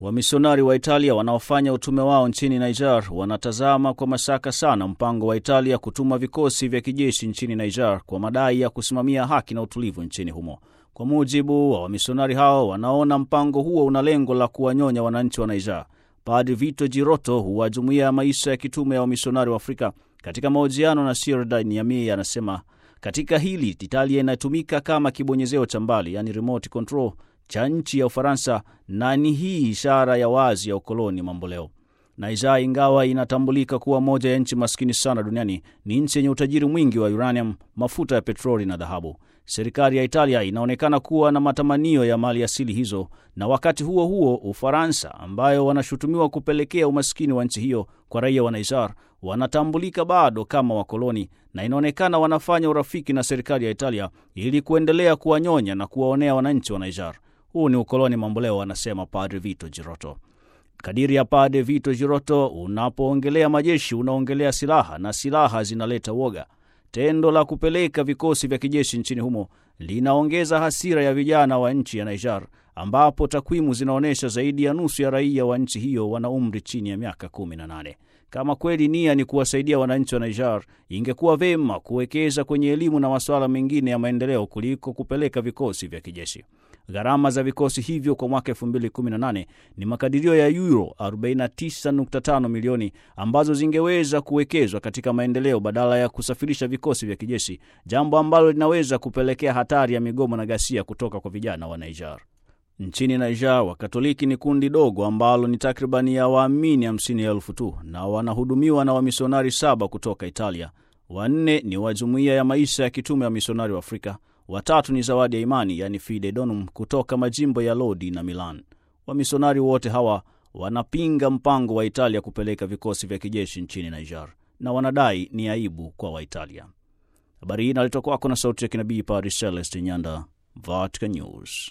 Wamisionari wa Italia wanaofanya utume wao nchini Niger wanatazama kwa mashaka sana mpango wa Italia kutuma vikosi vya kijeshi nchini Niger kwa madai ya kusimamia haki na utulivu nchini humo. Kwa mujibu wa wamisionari hao, wanaona mpango huo una lengo la kuwanyonya wananchi wa Niger. Padri Vito Giroto wa jumuiya ya maisha ya kitume ya wamisionari wa Afrika katika mahojiano na Sirda Niamey anasema katika hili Italia inatumika kama kibonyezeo cha mbali, yani remote control cha nchi ya Ufaransa, na ni hii ishara ya wazi ya ukoloni mamboleo. Niger, ingawa inatambulika kuwa moja ya nchi maskini sana duniani, ni nchi yenye utajiri mwingi wa uranium, mafuta ya petroli na dhahabu. Serikali ya Italia inaonekana kuwa na matamanio ya mali asili hizo, na wakati huo huo Ufaransa, ambayo wanashutumiwa kupelekea umaskini wa nchi hiyo kwa raia wa Niger, wanatambulika bado kama wakoloni, na inaonekana wanafanya urafiki na serikali ya Italia ili kuendelea kuwanyonya na kuwaonea wananchi wa Niger. Huu ni ukoloni mamboleo, anasema Padre Vito Giroto. Kadiri ya Padre Vito Giroto, unapoongelea majeshi unaongelea silaha na silaha zinaleta woga. Tendo la kupeleka vikosi vya kijeshi nchini humo linaongeza hasira ya vijana wa nchi ya Niger, ambapo takwimu zinaonyesha zaidi ya nusu ya raia wa nchi hiyo wana umri chini ya miaka 18. Kama kweli nia ni kuwasaidia wananchi wa Niger, ingekuwa vema kuwekeza kwenye elimu na masuala mengine ya maendeleo kuliko kupeleka vikosi vya kijeshi. Gharama za vikosi hivyo kwa mwaka 2018 ni makadirio ya euro 49.5 milioni ambazo zingeweza kuwekezwa katika maendeleo badala ya kusafirisha vikosi vya kijeshi, jambo ambalo linaweza kupelekea hatari ya migomo na ghasia kutoka kwa vijana wa Niger. Nchini Niger, Wakatoliki ni kundi dogo ambalo ni takribani ya waamini hamsini elfu tu na wanahudumiwa na wamisionari saba kutoka Italia. Wanne ni wa jumuiya ya maisha ya kitume ya misionari wa Afrika, watatu ni zawadi ya imani yani Fide Donum kutoka majimbo ya Lodi na Milan. Wamisionari wote hawa wanapinga mpango wa Italia kupeleka vikosi vya kijeshi nchini Niger na wanadai ni aibu kwa Waitalia. Habari hii inaletwa kwako na sauti ya kinabii Padre Celeste Nyanda, Vatican News.